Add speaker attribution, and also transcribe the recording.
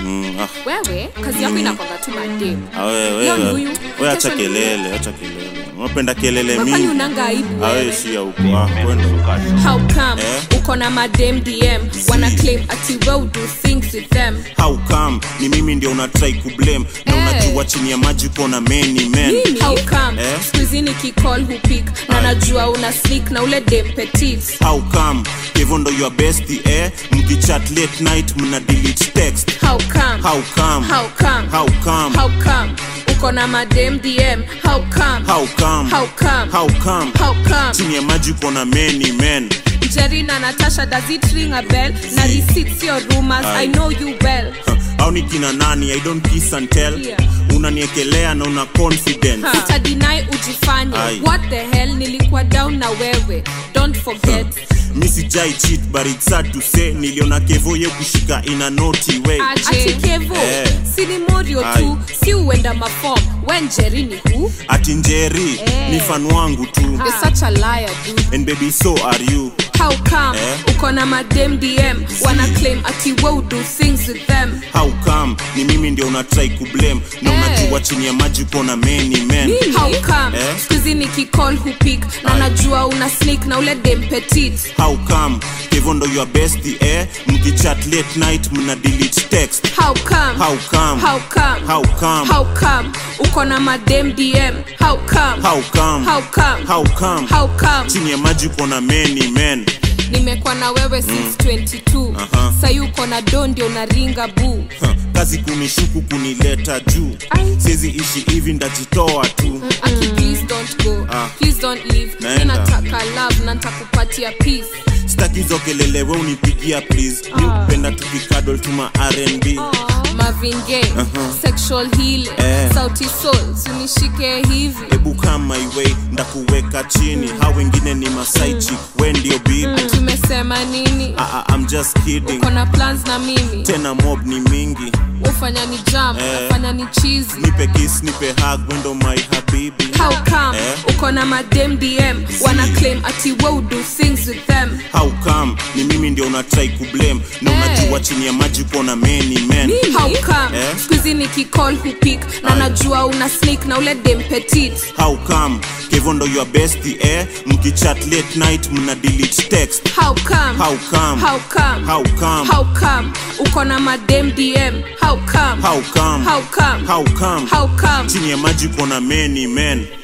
Speaker 1: Mm, ah,
Speaker 2: wewe kazi yako inakwanga tu madem
Speaker 1: ah, we-
Speaker 2: Leo ni
Speaker 1: we-
Speaker 2: huyu,
Speaker 1: we acha
Speaker 2: kesho ni huyu.
Speaker 1: kelele acha kelele unapenda kelele
Speaker 2: kwani
Speaker 1: mingi
Speaker 2: unanga aibu
Speaker 1: Ah, we
Speaker 2: wewe
Speaker 1: shia huko ah, kwenda
Speaker 2: how come
Speaker 1: Eh?
Speaker 2: uko na madem dm wana claim ati we do things with them
Speaker 1: how come ni mimi ndio unatrai kublame na
Speaker 2: Eh.
Speaker 1: unajua chini ya maji kona many men
Speaker 2: how come
Speaker 1: Eh?
Speaker 2: skuizi nikicall hupik na najua una sneak na ule dem petit
Speaker 1: how come hivyo ndo your besti eh mkichat late night mna delete text
Speaker 2: how come
Speaker 1: how come
Speaker 2: how come
Speaker 1: how come
Speaker 2: how come uko na madem dm how come
Speaker 1: how come
Speaker 2: how come
Speaker 1: how come
Speaker 2: how come
Speaker 1: chini ya maji kona many men
Speaker 2: jerry na natasha does it ring a bell na receipts your rumors
Speaker 1: Aye.
Speaker 2: i know you well
Speaker 1: Huh, au ni kina nani i don't kiss and tell
Speaker 2: Yeah.
Speaker 1: unaniekelea na una confidence
Speaker 2: utadinai ujifanye
Speaker 1: Aye.
Speaker 2: what the hell nilikuwa down na wewe don't forget
Speaker 1: mi sijai cheat but it's sad to say niliona kevo ye kushika in a naughty way
Speaker 2: ati kevo
Speaker 1: Eh.
Speaker 2: si ni morio tu
Speaker 1: Aye.
Speaker 2: si uenda mafom wen jerry ni hu
Speaker 1: ati njeri
Speaker 2: Eh.
Speaker 1: ni fan wangu tu
Speaker 2: You're such a liar, dude.
Speaker 1: and baby so are you
Speaker 2: How come
Speaker 1: Eh?
Speaker 2: uko na madem dm wana claim ati we do things with them
Speaker 1: how come ni mimi ndio unatrai kublame na
Speaker 2: Eh.
Speaker 1: unajua chini ya maji kona many men
Speaker 2: how come
Speaker 1: Eh?
Speaker 2: skuizi nikicall hupik na
Speaker 1: Aye.
Speaker 2: najua una sneak na ule dem petit
Speaker 1: how come hivyo ndo your besti eh mkichat late night mna delete text
Speaker 2: how come
Speaker 1: how come
Speaker 2: how come
Speaker 1: how come
Speaker 2: how come uko na madem dm how come
Speaker 1: how come
Speaker 2: how come
Speaker 1: how come
Speaker 2: how come
Speaker 1: chini ya maji kona many men
Speaker 2: nimekuwa na wewe since 22
Speaker 1: Aha.
Speaker 2: sayi uko na do ndio unaringa buu
Speaker 1: Huh, kazi kunishuku kunileta juu
Speaker 2: Ai.
Speaker 1: sizi ishi hivi ndajitoa tu
Speaker 2: aki please don't go
Speaker 1: Ah.
Speaker 2: please don't leave
Speaker 1: Naenda.
Speaker 2: ninataka love na ntakupatia peace
Speaker 1: staki hizo kelele we unipigia please mi upenda tukikadol tuma rnb
Speaker 2: Marvin Gaye, sexual healing
Speaker 1: Eh.
Speaker 2: sauti soul sinishike hivi
Speaker 1: hebu kama iwe ndakuweka chini ha wengine ni masaichi we ndio bibi
Speaker 2: tumesema nini
Speaker 1: ah, ah, I'm just kidding
Speaker 2: kona plans na mimi
Speaker 1: tena mob ni mingi
Speaker 2: ufanya ni jam
Speaker 1: Eh.
Speaker 2: ufanya ni cheesy
Speaker 1: nipe kiss nipe hug wendo my habibi
Speaker 2: how come
Speaker 1: Eh.
Speaker 2: uko na madem dm wana claim ati we do things with them
Speaker 1: how come ni mimi ndio unatrai kublame na
Speaker 2: Eh.
Speaker 1: unajua chini ya maji kona many men
Speaker 2: how come
Speaker 1: Eh.
Speaker 2: skuizi nikicall hupik na
Speaker 1: Aye.
Speaker 2: najua una sneak na ule dem petit
Speaker 1: how come kevo ndo your besti eh mkichat late night mna delete text
Speaker 2: how come
Speaker 1: how come
Speaker 2: how come
Speaker 1: how come
Speaker 2: how come uko na madem dm how come
Speaker 1: how come
Speaker 2: how come
Speaker 1: how come
Speaker 2: how come
Speaker 1: chini ya maji kona many men